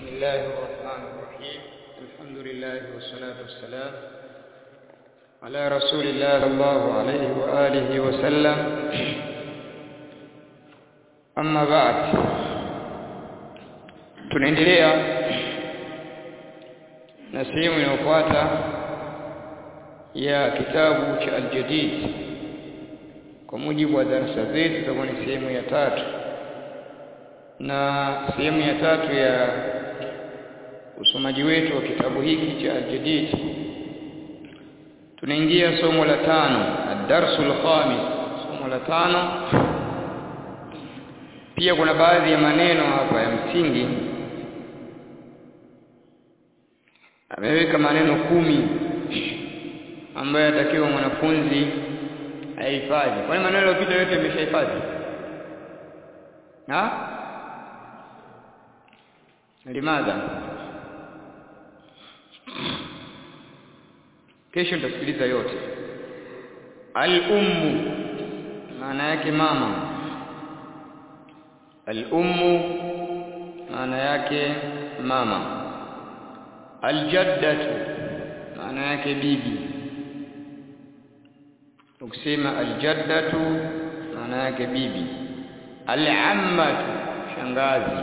الله الرحمن الرحيم الحمد لله والصلاة والسلام على رسول الله صلى الله عليه وآله وسلم أما بعد tunaendelea na sehemu inayofuata ya kitabu cha Al-Jadid kwa mujibu wa darasa zetu itakuwa ni sehemu ya tatu na sehemu ya tatu ya usomaji wetu wa kitabu hiki cha Al-Jadid tunaingia somo la tano ad-darsul khamis somo la tano pia kuna baadhi ya maneno hapa ya msingi ameweka maneno kumi ambayo yatakiwa mwanafunzi ahifadhi kwani maneno yaliyopita yote yameshahifadhi ha limadha kesho nitasikiliza yote al-ummu maana yake mama al-ummu maana yake mama al-jaddatu maana yake bibi ukisema al-jaddatu maana yake bibi al-ammatu shangazi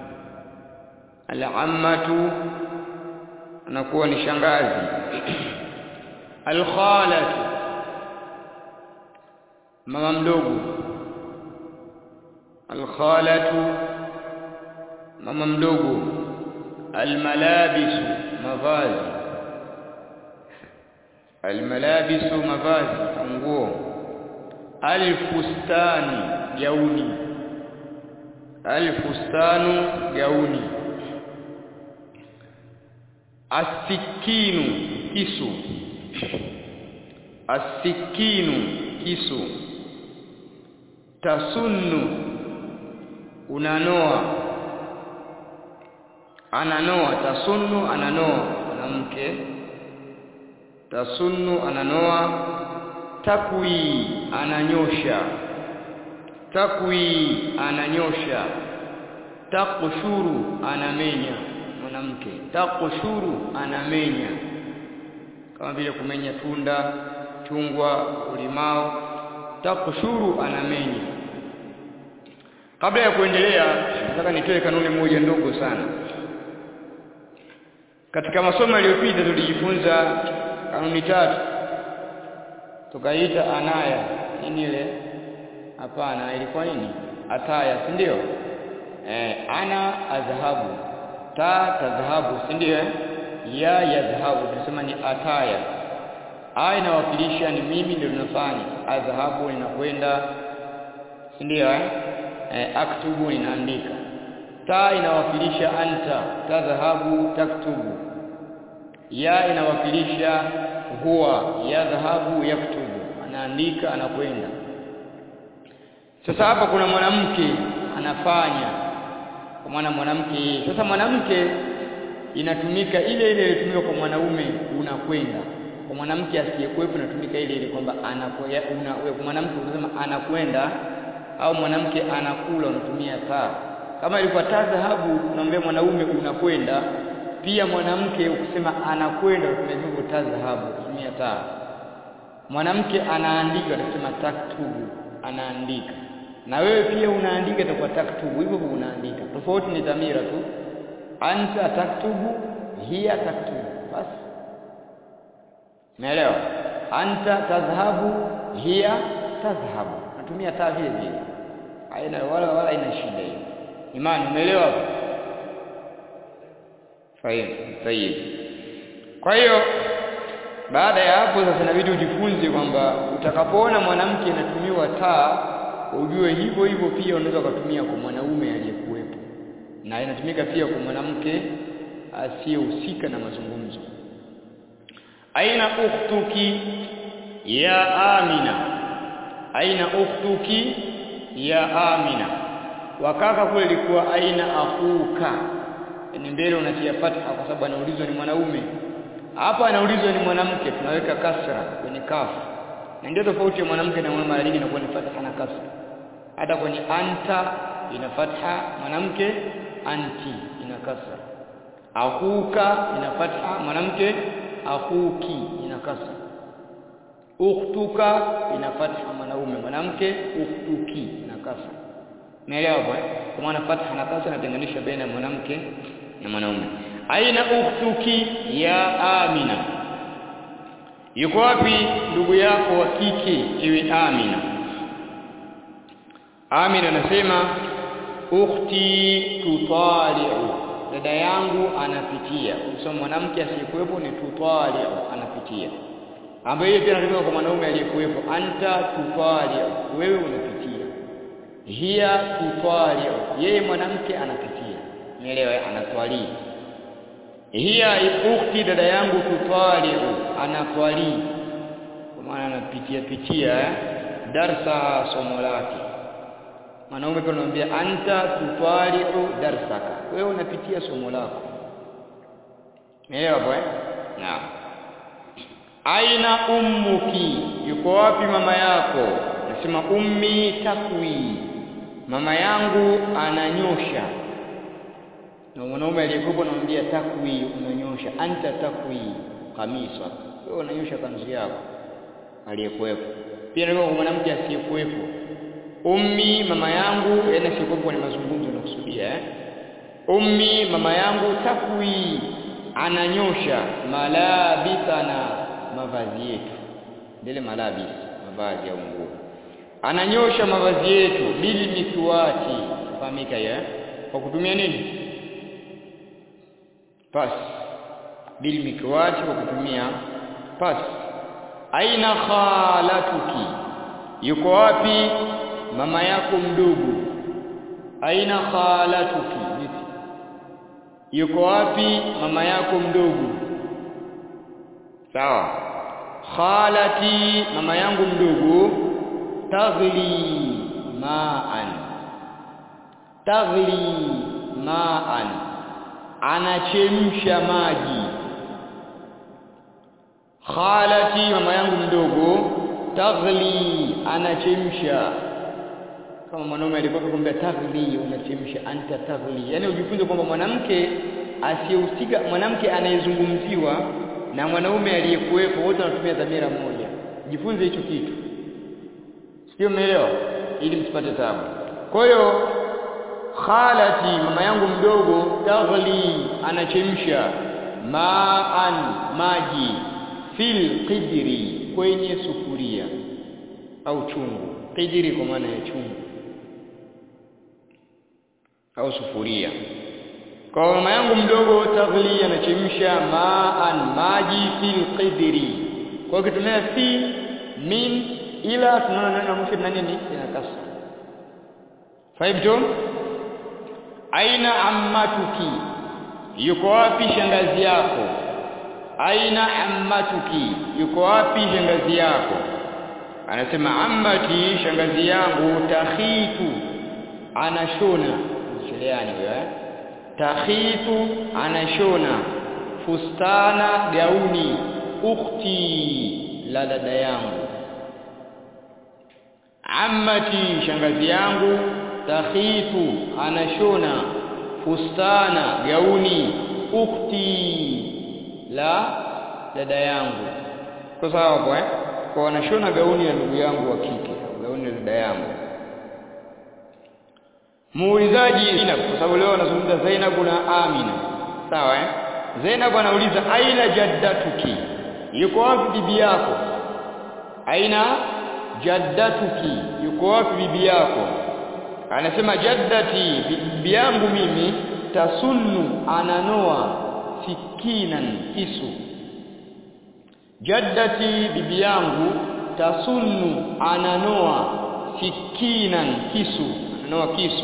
al-ammatu anakuwa ni shangazi al-khalatu mama mdogo al-khalatu mama mdogo al-malabisu mavazi al-malabisu mavazi nguo al-fustanu gauni al-fustanu gauni asikinu kisu asikinu kisu tasunnu unanoa ananoa tasunnu ananoa mwanamke tasunnu ananoa takwi ananyosha takwi ananyosha takushuru anamenya mwanamke takushuru anamenya kama vile kumenya tunda chungwa ulimao takushuru anamenya kabla ya kuendelea nataka nitoe kanuni moja ndogo sana katika masomo yaliyopita tulijifunza kanuni tatu tukaita anaya nini ile hapana ilikuwa nini ataya si ndio eh ana adhahabu ta tadhhabu si ndio ya yadhhabu tunasema ni ataya a inawakilisha ni mimi ndio ninafanya adhahabu ninakwenda si ndio eh eh, aktubu ninaandika ta inawakilisha anta tadhhabu taktubu ya inawakilisha huwa yadhhabu yaktubu anaandika anakwenda sasa hapa kuna mwanamke anafanya kwa maana mwanamke sasa mwanamke inatumika ile ile ilitumika kwa mwanaume unakwenda kwa mwanamke asiyekuwepo inatumika ile ile kwamba anakwenda una mwanamke unasema anakwenda au mwanamke anakula unatumia taa kama ilikuwa taa dhahabu unaambia mwanaume unakwenda pia mwanamke ukisema anakwenda unatumia taa dhahabu unatumia taa mwanamke anaandika unasema taktubu anaandika na wewe pia unaandika itakuwa taktubu hivyo unaandika tofauti ni dhamira tu anta taktubu hiya taktubu basi umeelewa anta tadhhabu hiya tadhhabu natumia taa vile vile haina wala wala ina shida hiyo imani umeelewa hapo fahimu sahihi kwa hiyo baada ya hapo sasa inabidi ujifunze kwamba utakapoona mwanamke anatumiwa taa ujue hivyo hivyo pia unaweza kutumia kwa mwanaume aliyekuwepo na inatumika pia kwa mwanamke asiyehusika na mazungumzo aina ukhtuki ya amina aina ukhtuki ya amina wakaka kule ilikuwa aina akhuka ni mbele unatia fatha kwa sababu anaulizwa ni mwanaume hapa anaulizwa ni mwanamke tunaweka kasra kwenye kafu na ndio tofauti ya mwanamke na mwanaume nyingi inakuwa ni fatha na kasra hata kwenye anta ina fatha mwanamke anti ina kasra akhuka ina fatha mwanamke akhuki ina kasra ukhtuka ina fatha mwanaume mwanamke ukhtuki ina kasra umeelewa hapo eh kwa maana fatha na kasra inatenganisha baina ya mwanamke na mwanaume aina ukhtuki ya amina yuko wapi ndugu yako wa kike iwe amina amina anasema ukhti tutali'u dada yangu anapitia kusema mwanamke asiyekuwepo ni tutali'u anapitia ambayo hiyo pia inatumika kwa mwanaume aliyekuwepo anta tutali'u wewe unapitia hiya tutali'u yeye mwanamke anapitia nielewa anatwali hiya ukhti dada yangu tutali'u anatwali kwa maana anapitia pitia eh? darsa somo lake mwanaume pia anamwambia anta tutwali'u darsaka wewe unapitia somo lako umeelewa hapo eh naam aina ummuki yuko wapi mama yako nasema ummi takwi mama yangu ananyosha na mwanaume aliyekuwa anamwambia takwi unanyosha anta takwi kamisa wewe unanyosha kanzu yako aliyekuwepo pia ndio mwanamke asiyekuwepo ummi mama yangu yana sikuwepo ni mazungumzo nakusudia eh ummi mama yangu takwi ananyosha malabithana mavazi yetu ndile malabis mavazi au nguo ananyosha mavazi yetu bil mitwati fahamika hiyo eh kwa kutumia nini pas bil mikwati kwa kutumia pas aina khalatuki yuko wapi mama yako mdogo aina khalatuki yuko wapi mama yako mdogo sawa khalati mama yangu mdogo taghli ma'an taghli ma'an anachemsha maji khalati mama yangu mdogo taghli anachemsha kama mwanaume alikuwa akwambia taghli unachemsha anta taghli yani ujifunze kwamba mwanamke asiyehusika mwanamke anayezungumziwa na mwanaume aliyekuwepo wote wanatumia dhamira moja jifunze hicho kitu sio umeelewa ili msipate tabu kwa hiyo khalati mama yangu mdogo taghli anachemsha maan maji fil qidri kwenye sufuria au chungu qidri kwa maana ya chungu au sufuria kwa mama yangu mdogo taghli anachemsha maan maji fil qidri kwa kitumia fi min ila tunaona neno mwisho na nini ina kasra faibtum aina ammatuki yuko wapi shangazi yako aina ammatuki yuko wapi shangazi yako anasema ammati shangazi yangu takhitu anashona sheleani huyo eh takhitu anashona fustana gauni ukhti la dada yangu ammati shangazi yangu takhitu anashona fustana gauni ukhti la dada yangu kwa sababu hapo eh kwa wanashona gauni ya ndugu yangu wa kike gauni ya dada yangu muulizaji Zainab kwa sababu leo anazungumza Zainab na Amina sawa eh Zainab anauliza aina jaddatuki yuko wapi bibi yako aina jaddatuki yuko wapi bibi yako anasema jaddati bibi yangu mimi tasunnu ananoa sikinan kisu jaddati bibi yangu tasunnu ananoa sikinan kisu ananoa kisu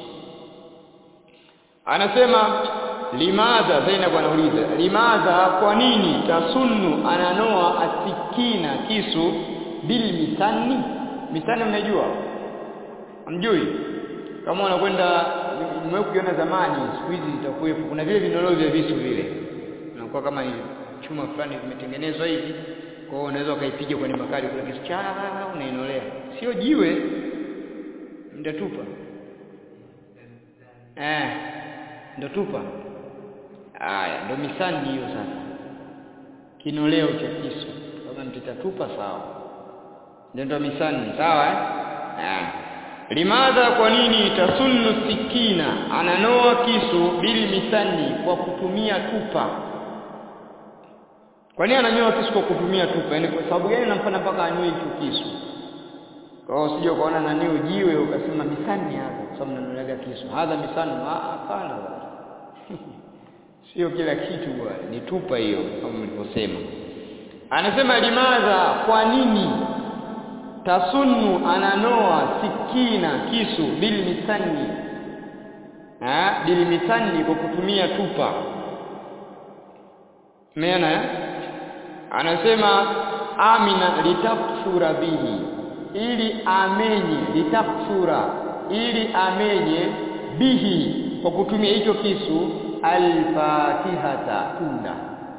anasema limadha Zainab anauliza limadha kwa nini tasunnu ananoa asikina kisu bil misani misani mnajua mjui kama unakwenda mmekuiona zamani siku hizi itakuwepo kuna vile vinoleo vya visu vile unakuwa kama ni chuma fulani vimetengenezwa hivi kwa hiyo unaweza ukaipiga kwenye makali kule kisu cha unainolea sio jiwe mtatupa eh ndo tupa Haya, ndo misani hiyo sasa, kinoleo cha kisu. Kama mtitatupa sawa, ndio ndo misani sawa eh? Ah. Limadha, kwa nini tasunnu sikina, ananoa kisu bili misani, kwa kutumia tupa. Kwa nini ananyoa kisu kwa kutumia tupa? Yaani kwa sababu gani namfanya mpaka anyoe hicho kisu? Kwa hiyo usije ukaona nani ujiwe ukasema misani hapa, kwa sababu nanolaga kisu. Hadha misani, hapana bwana. Sio kila kitu bwana, ni tupa hiyo kama mlivyosema. Anasema limadha, kwa nini tasunnu ananoa sikina kisu bil misani ha bil misani kwa kutumia tupa umeona anasema amina litakfura bihi ili amenye litakfura ili amenye bihi kwa kutumia hicho kisu alfatihata tunda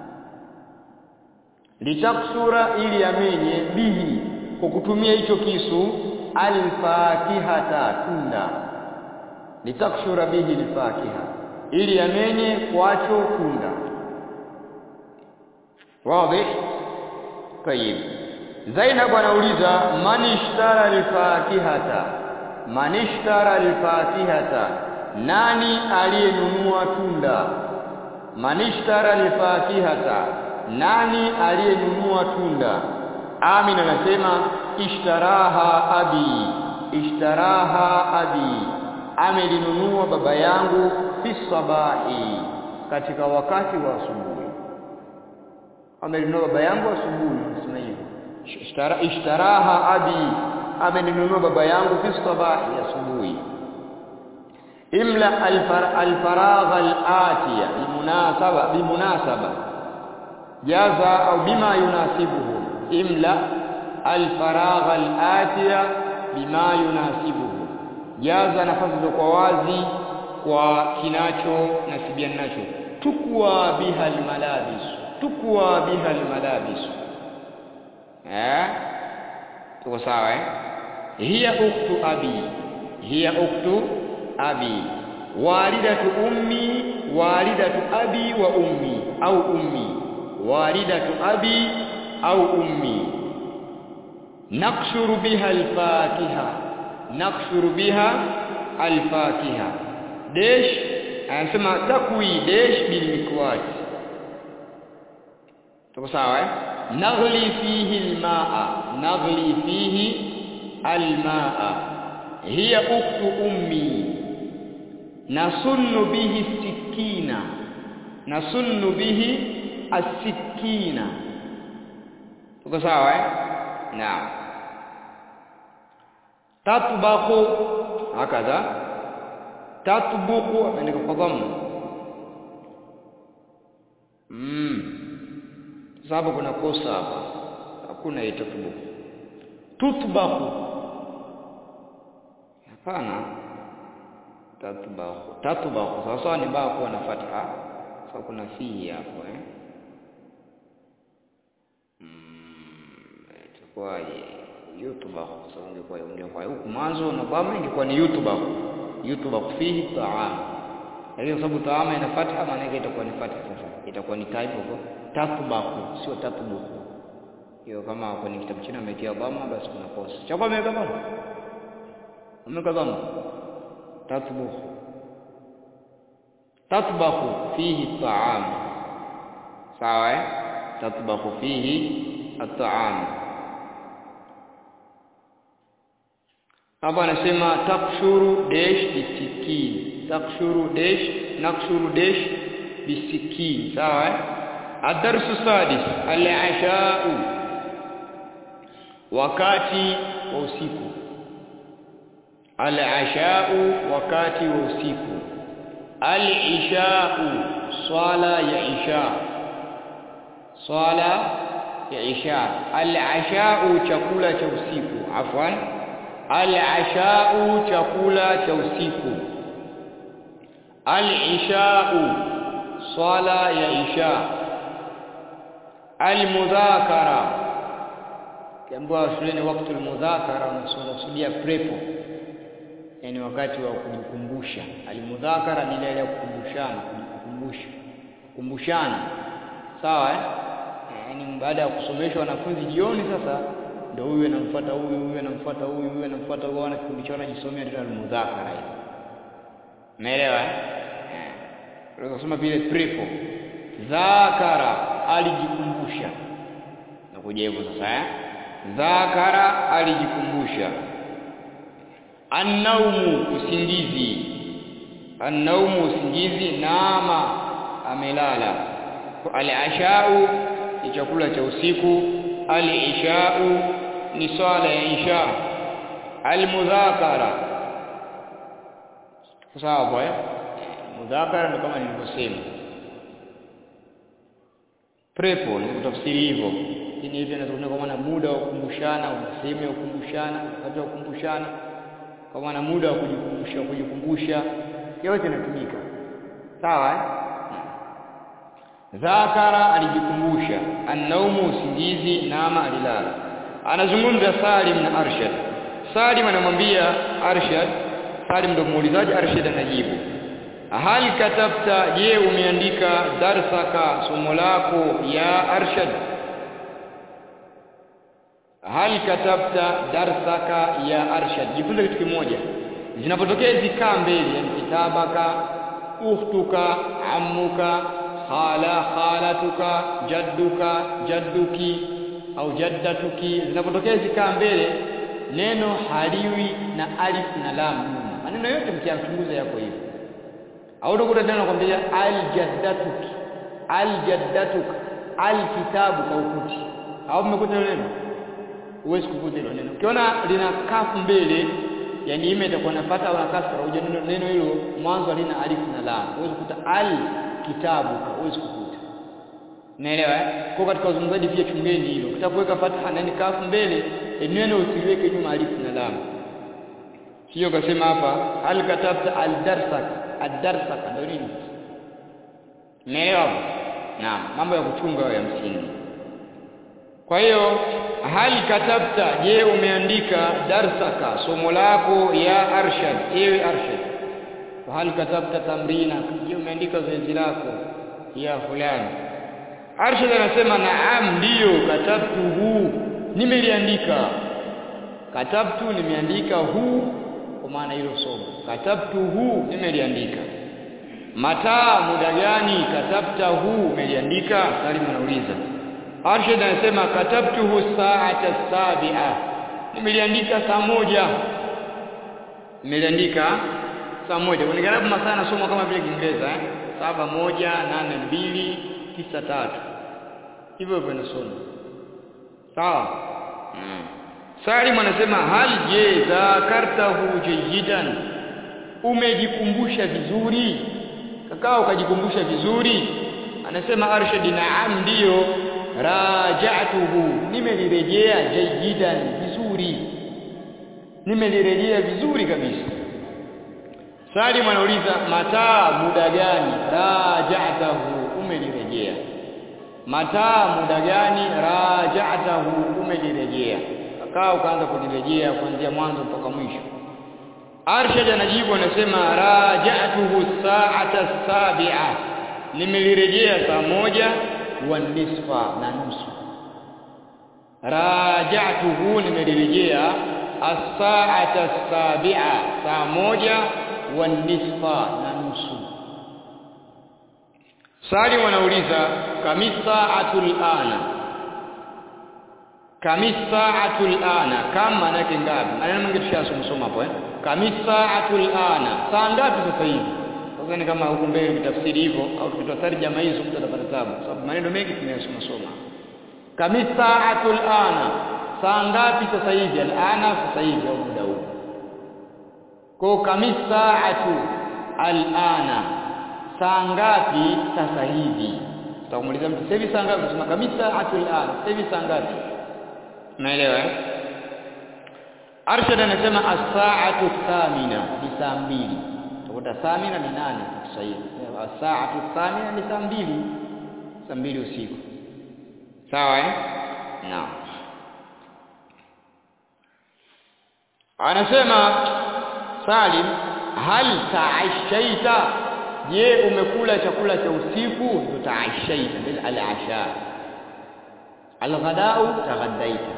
litakfura ili amenye bihi kwa kutumia hicho kisu alfakihata tunda litakshura bihi alfakiha ili amenye kwacho tunda wazi tayib Zainab anauliza man ishtara alfakihata man ishtara alfakihata nani aliyenunua tunda man ishtara alfakihata nani aliyenunua tunda Amin anasema ishtaraha abi ishtaraha abi amelinunua baba yangu fi sabahi katika wakati wa asubuhi amelinunua baba yangu asubuhi nasema hivyo ishtara ishtaraha abi ameninunua baba yangu fi sabahi asubuhi imla alfaragha alatiya bimunasaba bimunasaba jaza au bima yunasibuhu imla alfaragha alatiya bima yunasibuhu jaza nafasi za kwa wazi kwa kinacho nasibiana nacho tukwa biha almalabis tukwa biha almalabis eh tuko sawa eh hiya uktu abi hiya uktu abi walidatu ummi walidatu abi wa ummi au ummi walidatu abi au ummi nakshuru biha alfakiha nakshuru biha alfakiha dash anasema takwi dash bil mikwat tuko sawa eh naghli fihi almaa naghli fihi almaa hiya uktu ummi nasunnu bihi sikina nasunnu bihi asikina tuko sawa eh naam tatbaqu hakadha tatbuqu ameandika kwa dhamma mm sababu kuna kosa hapa hakuna itatbuqu tutbaqu hapana tatbaqu tatbaqu sawa sawa ni baa kuwa na fatha sababu kuna fihi hapo eh itakuwaje yutbakh kwa sababu ingekuwa ingekuwa huku mwanzo na dhamma ingekuwa ni yutbakh yutbakh fihi ta'am lakini kwa sababu taama ina fatha maana yake itakuwa ni fatha sasa itakuwa ni type huko tatbakhu sio tatbukhu hiyo kama kwenye kitabu chini ametia dhamma basi kuna kosa chapa ameweka dhamma ameweka dhamma tatbukhu tatbakhu fihi ta'am sawa eh tatbakhu fihi at-ta'am hapa anasema takshuru dash bisikin takshuru dash nakshuru dash bisikin sawa eh adarsu sadis al-asha'u wakati wa usiku al-asha'u wakati wa usiku al-isha'u swala ya isha swala ya isha al-asha'u chakula cha usiku afwan al-asha'u chakula cha usiku al-isha'u swala ya isha al-mudhakara kiambiwa shuleni wakati al-mudhakara unasudia prepo yani wakati wa kujikumbusha al-mudhakara ni ile ya kukumbushana kujikumbusha kumbushana sawa eh? yaani baada ya kusomeshwa wanafunzi jioni sasa ndio huyu anamfuata huyu huyu anamfuata huyu huyu anamfuata huyu wana kikundi chao wanajisomea ndio almudhakara hiyo umeelewa eh unaweza kusoma vile prepo dhakara alijikumbusha nakuja hivyo sasa eh dhakara alijikumbusha annaumu usingizi annaumu usingizi nama amelala al-ashau ni chakula cha usiku al-ishau ni swala ya isha al-mudhakara sawa bwana mudhakara ni kama nilivyosema prepo ni kutafsiri hivyo lakini hivi inazungumza kwa maana muda wa kukumbushana sehemu ya kukumbushana wakati wa kukumbushana kwa maana muda wa kujikumbusha kujikumbusha yote inatumika sawa eh? dhakara alijikumbusha annaumu usingizi nama alilala anazungumza Salim na Arshad Salim anamwambia Arshad Salim ndo muulizaji Arshad anajibu hal katabta je umeandika darsaka somo lako ya Arshad hal katabta darsaka ya Arshad jifunze kitu kimoja zinapotokea hizi kaa mbili yani kitabaka ukhtuka ammuka khala khalatuka jadduka jadduki au jaddatuki zinapotokea zikaa mbele neno haliwi na alif na lam nyuma maneno yote mkiachunguza yako hivyo au utakuta tena nakwambia aljaddatuki aljaddatuka alkitabu kaukuti au mmekuta hilo neno huwezi kukuta hilo neno ukiona lina kafu mbele yani ime itakuwa napata au na kasra uje neno neno hilo mwanzo halina alif na lam huwezi kukuta al kitabu huwezi kukuta Unaelewa eh? Kwa katika uzungumzaji pia chungeni hilo. Utakuweka fatha na kafu mbele, neno usiliweke nyuma alifu na lam. Sio kasema hapa hal katabta al darsak ad darsak ndio nini? Unaelewa? Naam, mambo ya kuchunga ya msingi. Kwa hiyo hal katabta je umeandika darsaka somo lako ya arshad ewe arshad hal katabta tamrina je umeandika zoezi lako ya fulani Arshad anasema naam ndiyo katabtu huu nimeliandika katabtu nimeandika huu kwa maana hilo somo katabtu huu nimeliandika mataa muda gani katabta huu umeliandika Salim anauliza Arshad anasema katabtuhu saata sabia nimeliandika saa moja nimeliandika saa moja kwa nigarabu masaa nasoma kama vile Kiingereza eh saba moja nane mbili tisa tatu hivyo hivyo inasoma sawa mm. Salim anasema hal je zakartahu jayidan umejikumbusha vizuri kakao ukajikumbusha vizuri anasema Arshad naam ndiyo raja'tuhu nimelirejea jayidan vizuri nimelirejea vizuri kabisa Salim anauliza mataa muda gani raja'tahu umelirejea mataa muda gani raja'tahu umelirejea akaa ukaanza kulirejea kuanzia mwanzo mpaka mwisho Arshad anajibu anasema raja'tuhu sa'ata sabi'a nimelirejea saa moja wa nisfa na nusu raja'tuhu nimelirejea as-sa'ata as-sabi'a saa moja wa nisfa na nusu Sali wanauliza kamisaatul ana kamisaatul ana kama maana yake ngapi maneno mengi tushasoma hapo eh kamisaatul ana saa ngapi sasa hivi sasa ni kama huko mbele tafsiri hivyo au tukitoa tarjama hizo mtu atapata tabu sababu maneno mengi tunayasoma soma kamisaatul ana saa ngapi sasa hivi alana sasa hivi au muda huu kwa kamisaatu alana saa ngapi sasa hivi utamuuliza mtu sasa hivi saa ngapi unasema kamisaatu alana sasa hivi saa ngapi unaelewa eh Arshad anasema as-sa'atu thamina ni saa mbili utakuta thamina ni nane kwa Kiswahili as-sa'atu thamina ni saa mbili saa mbili usiku sawa eh naam anasema Salim hal ta'ashaita je umekula chakula cha usiku ndo taashaita bil al-asha al-ghadau taghaddaita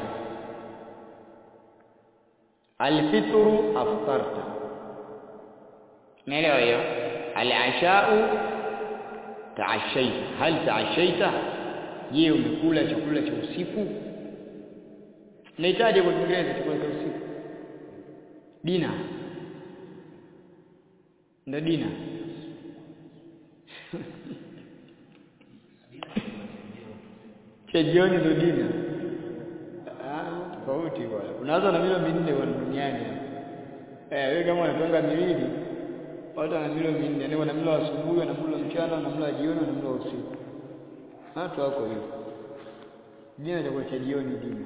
al-fitru aftarta umeelewa hiyo al-ashau taashaita hal taashaita je umekula chakula cha usiku nahitaji kwa Kiingereza chakula cha usiku dina ndo dina cha jioni ndo dina ah tofauti bwana unaanza na milo minne bwana duniani eh wewe kama unapanga miwili watu wana milo minne yani wana mlo asubuhi na mlo mchana na mlo jioni na mlo usiku watu wako hivyo dina chakula cha jioni dina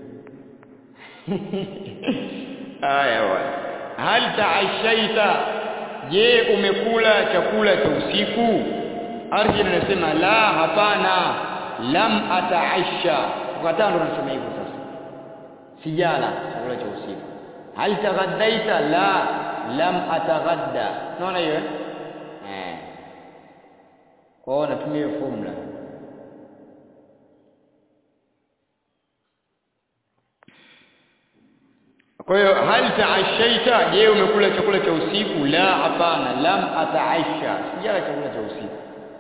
haya bwana hal taashaita je umekula chakula cha usiku arjin anasema la hapana lam ataasha ukataa ndo nasema hivyo sasa sijala chakula cha usiku hal taghaddaita la lam ataghadda unaona hiyo eh kwa hiyo natumia formula Kwa hiyo hal taashaita, je, umekula chakula cha usiku? La, hapana, lam ataasha, sijala chakula cha usiku.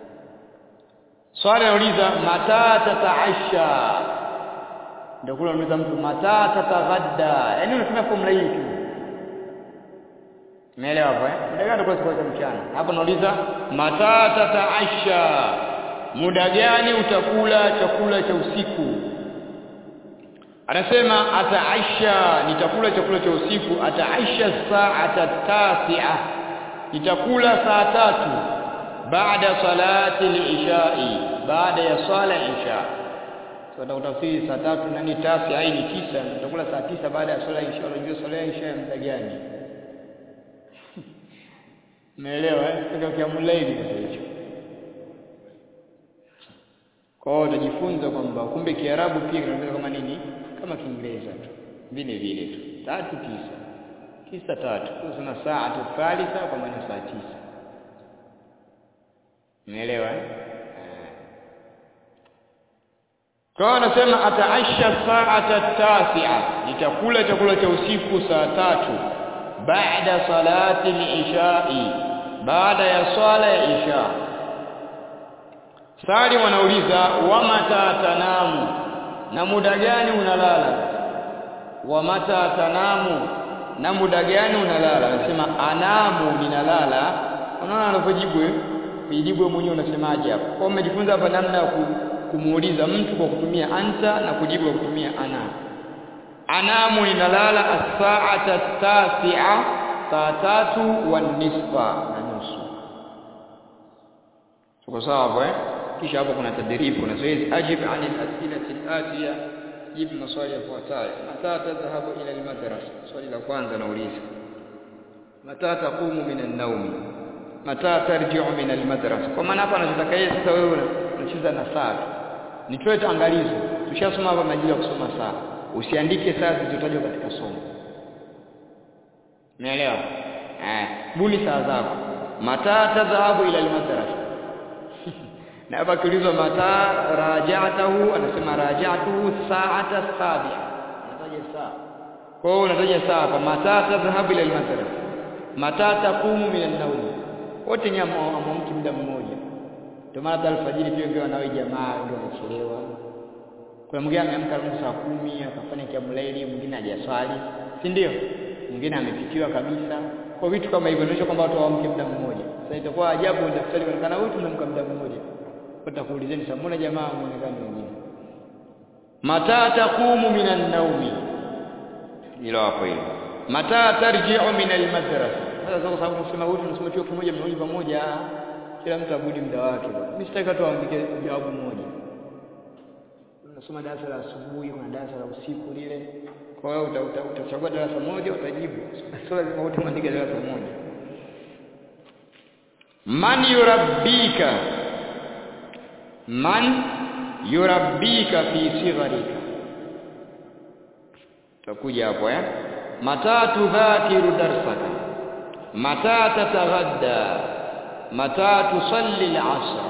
Swali nauliza mata tataasha, ndio kula unauliza mtu mata tataghadda, yaani unatumia formula hii tu. Umeelewa hapo eh? Muda gani kwa chakula cha mchana? Hapo nauliza mata tataasha, muda gani utakula chakula cha usiku? anasema ataasha nitakula chakula cha usiku ataasha saata tasi'a nitakula saa tatu baada salati al-ishai baada ya swala isha so utafsiri saa tatu nani tasi ai ni tisa nitakula saa tisa baada ya swala isha unajua swala ya isha ya muda gani umeelewa eh ndio kiamulaili sasa hicho kwa hiyo utajifunza kwamba kumbe Kiarabu pia kinaonekana kama nini kama Kiingereza tu vile vile tu tatu tisa tisa tatu kuna saa tu thalitha kwa maana saa tisa umeelewa eh kwa anasema ataasha saata tasi'a nitakula chakula cha usiku saa tatu baada salati al-ishai baada ya swala ya isha Sali wanauliza wa mata tanamu na muda gani unalala wa mata tanamu na muda gani unalala anasema anamu ninalala unaona anavyojibu kujibu mwenyewe unasemaje hapo kwa umejifunza hapa namna ya kumuuliza mtu kwa kutumia anta na kujibu kwa kutumia ana anamu ninalala as-sa'ata tasi'a saa tatu wa nisfa na nusu tuko sawa hapo eh kisha hapo kuna tadrib kuna zoezi ajib an al-as'ilati al-atiya jibu maswali yafuatayo mata tadhhabu ila al-madrasa swali la kwanza nauliza mata taqumu min an-nawm mata tarji'u min al-madrasa kwa maana hapa anataka yeye sasa wewe unacheza na saa nitoe angalizo tushasoma hapa majira ya kusoma saa usiandike saa zilizotajwa katika somo umeelewa eh buni saa zako mata tadhhabu ila al-madrasa na hapa kiulizwa mata rajatahu anasema rajatuhu sa'ata sabi'a unataja saa kwa hiyo unataja saa hapa mata tadhhabu ila al-madrasa mata taqumu min an-nawm wote nyama amamki muda mmoja ndio maana alfajiri pia ndio wanawe jamaa ndio wanachelewa kuna mwingine ameamka saa kumi akafanya kiamulaili mwingine hajaswali si ndio mwingine amepitiwa kabisa kwa vitu kama hivyo inaonyesha kwamba watu hawaamki muda mmoja sasa itakuwa ajabu daftari kuonekana wote mnamka muda mmoja watakuulizeni sasa mbona jamaa muonekano wengine mata taqumu minan naumi hilo hapo hilo mata tarji'u min almadrasa sasa kwa sababu tunasema wote tunasoma chuo kimoja mmoja pamoja kila mtu abudi muda wake mimi sitaki watu waandike jawabu moja unasoma darasa la asubuhi kuna darasa la usiku lile kwa hiyo utachagua darasa moja utajibu sio lazima wote muandike darasa moja man yurabbika man yurabbika fi sigharika takuja hapo eh mata tudhakiru darsaka mata tataghadda mata tusalli al-asr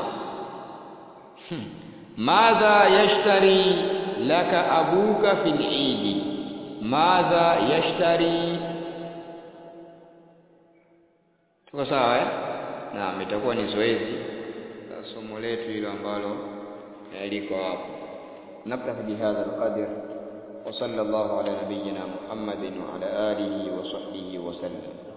madha yashtari laka abuka fil eid madha yashtari tuko sawa eh naam itakuwa ni zoezi la somo letu hilo ambalo liko hapo نكتفي بهذا القدر وصلى الله على نبينا محمد وعلى آله وصحبه وسلم